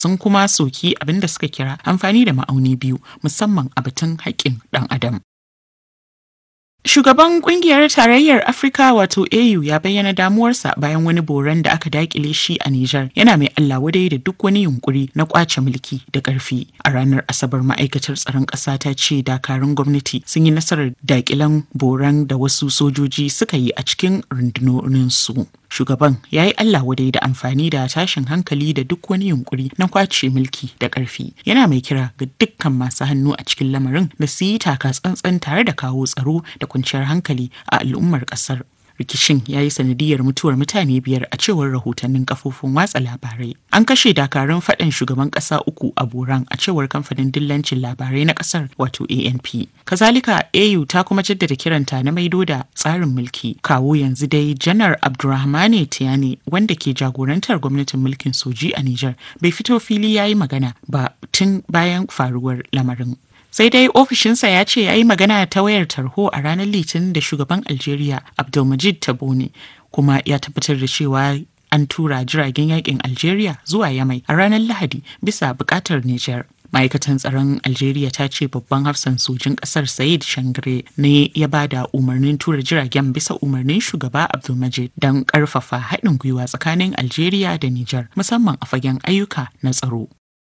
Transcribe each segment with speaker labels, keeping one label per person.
Speaker 1: sun kuma soki abin da suka kira amfani da ma'auni biyu musamman a batun haƙƙin ɗan adam. Shugaban kungiyar tarayyar Afirka wato AU ya bayyana damuwarsa bayan wani boran da aka dakile shi a Nijar yana mai Allah wadai da duk wani yunkuri na kwace mulki da ƙarfi. A ranar Asabar ma'aikatar tsaron ƙasa ta ce dakarun gwamnati sun yi nasarar dakilan boran da wasu sojoji suka yi a cikin rundunoninsu. Shugaban ya yi Allah wadai da amfani da tashin hankali da duk wani yunkuri na kwace mulki da ƙarfi. Yana mai kira ga dukkan masu hannu a cikin lamarin da su yi taka tsantsan tare da kawo tsaro da kwanciyar hankali a al'ummar kasar. Rikicin ya yi sanadiyar mutuwar mutane biyar a cewar rahotannin kafofin watsa labarai. An kashe dakarun faɗan shugaban ƙasa uku a Boran a cewar kamfanin dillancin labarai na ƙasar wato ANP. Kazalika AU ta kuma jaddada kiranta na maido da tsarin mulki. Kawo yanzu dai Janar Abdulrahmane Tiyani wanda ke jagorantar gwamnatin mulkin soji a Nijar bai fito fili ya yi magana ba tun bayan faruwar lamarin. sai dai ofishinsa ya ce ya yi magana ta wayar tarho a ranar litinin da shugaban algeria abdulmajid tabone kuma ya tabbatar da cewa an tura jiragen yakin algeria zuwa yamai a ranar lahadi bisa bukatar niger ma'aikatan tsaron algeria ta ce babban hafsan sojin kasar said shangre ne ya ba da umarnin tura jiragen bisa umarnin shugaba abdulmajid don karfafa haɗin gwiwa tsakanin algeria da niger musamman a fagen ayyuka na tsaro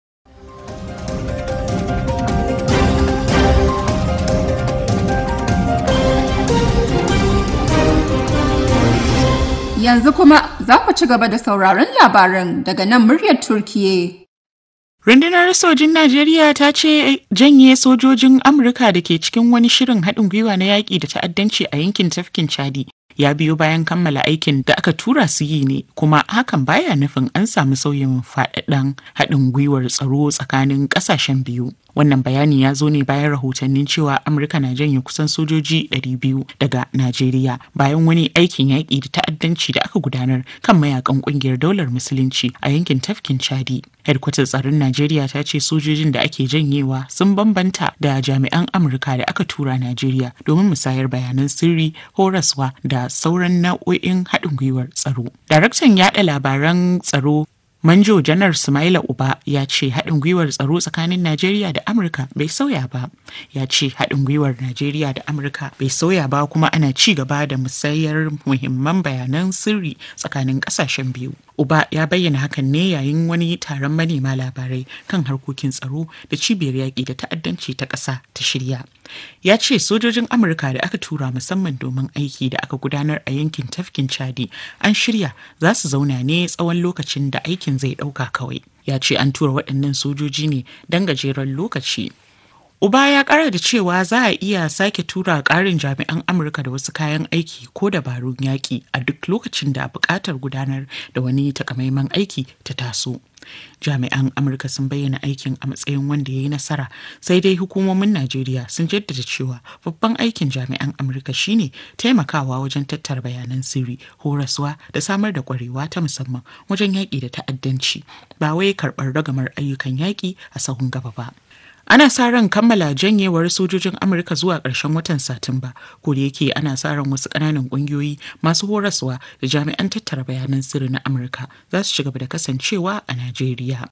Speaker 2: Yanzu kuma za ku ci gaba da sauraron labaran daga nan muryar Turkiye.
Speaker 1: Rundunar sojin Najeriya ta ce janye sojojin Amurka da ke cikin wani shirin haɗin gwiwa na yaƙi da ta'addanci a yankin tafkin Chadi ya biyo bayan kammala aikin da aka tura su yi ne kuma hakan baya nufin an samu sauyin faɗaɗɗen haɗin gwiwar tsaro tsakanin ƙasashen biyu. Wannan bayani ya zo ne bayan rahotannin cewa Amurka na janye kusan sojoji 200 daga Najeriya bayan wani aikin yaƙi da ta'addanci da aka gudanar kan mayakan ƙungiyar daular musulunci a yankin tafkin Chadi. Hedkwatar tsaron Najeriya ta ce sojojin da ake janyewa sun bambanta da jami'an Amurka da aka tura Najeriya domin musayar bayanan sirri, horaswa da sauran nau'o'in haɗin gwiwar tsaro. Daraktan yaɗa labaran tsaro Manjo Janar Sumaila Uba ya ce haɗin gwiwar tsaro tsakanin Najeriya da Amurka bai sauya ba. Ya ce haɗin gwiwar Najeriya da Amurka bai sauya ba kuma ana ci gaba da musayar muhimman bayanan sirri tsakanin ƙasashen biyu. Uba ya bayyana hakan ne yayin wani taron manema labarai kan harkokin tsaro da cibiyar yaƙi da ta'addanci ta ƙasa ta shirya. Ya ce sojojin Amurka da aka tura musamman domin aiki da aka gudanar a yankin tafkin Chadi an shirya za su zauna ne tsawon lokacin da aikin zai ɗauka kawai. Ya ce an tura waɗannan sojoji ne don gajeren lokaci. Uba ya kara da cewa za a iya sake tura ƙarin jami'an Amurka da wasu kayan aiki ko dabarun yaƙi a duk lokacin da buƙatar gudanar da wani takamaiman aiki ta taso. Jami'an Amurka sun bayyana aikin a matsayin wanda ya yi nasara sai dai hukumomin Najeriya sun jaddada cewa babban aikin jami'an Amurka shine taimakawa wajen tattara bayanan sirri, horaswa da samar da kwarewa ta musamman wajen yaƙi da ta'addanci ba wai karɓar ragamar ayyukan yaƙi a sahun gaba ba. ana sa ran kammala janyewar sojojin amurka zuwa ƙarshen watan satumba ko da yake ana sa ran wasu ƙananan ƙungiyoyi masu horaswa da jami'an tattara bayanan sirri na amurka za su ci gaba da kasancewa a najeriya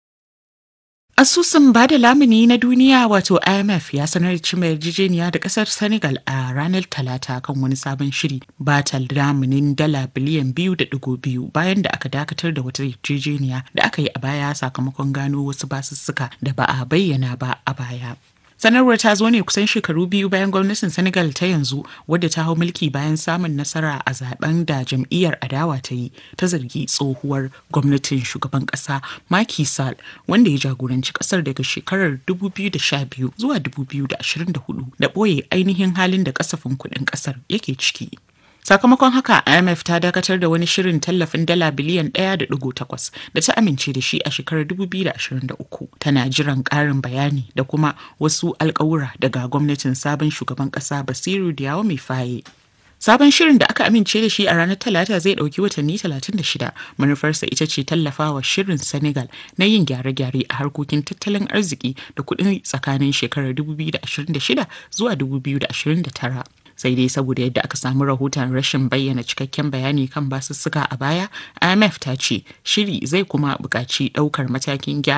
Speaker 1: Asusun bada lamuni na duniya wato IMF ya sanar da cimma yarjejeniya da kasar Senegal a ranar Talata kan wani sabon shiri bata lamunin dala biliyan biyu da digo biyu bayan da aka dakatar da wata yarjejeniya da aka yi a baya sakamakon gano wasu basussuka da ba a bayyana ba a baya. sanarwar ta zo ne kusan shekaru biyu bayan gwamnatin senegal ta yanzu wadda ta hau mulki bayan samun nasara a zaben da jam'iyyar adawa ta yi ta zargi tsohuwar gwamnatin shugaban kasa Macky Sall wanda ya jagoranci kasar daga shekarar 2012 zuwa 2024 da ɓoye ainihin halin da kasafin kuɗin kasar yake ciki. sakamakon haka imf ta dakatar da wani shirin tallafin dala biliyan 1.8 da ta amince da shi a shekarar 2023 tana jiran karin bayani da kuma wasu alkawura daga gwamnatin sabon shugaban kasa basiru diyawa mai faye Sabon shirin da aka amince da shi a ranar Talata zai ɗauki watanni 36. Manufarsa ita ce tallafawa shirin Senegal na yin gyare-gyare a harkokin tattalin arziki da kuɗin tsakanin shekarar 2026 zuwa 2029. sai dai saboda yadda aka samu rahoton rashin bayyana cikakken bayani kan basussuka a baya imf ta ce shiri zai kuma buƙaci ɗaukar matakin gyara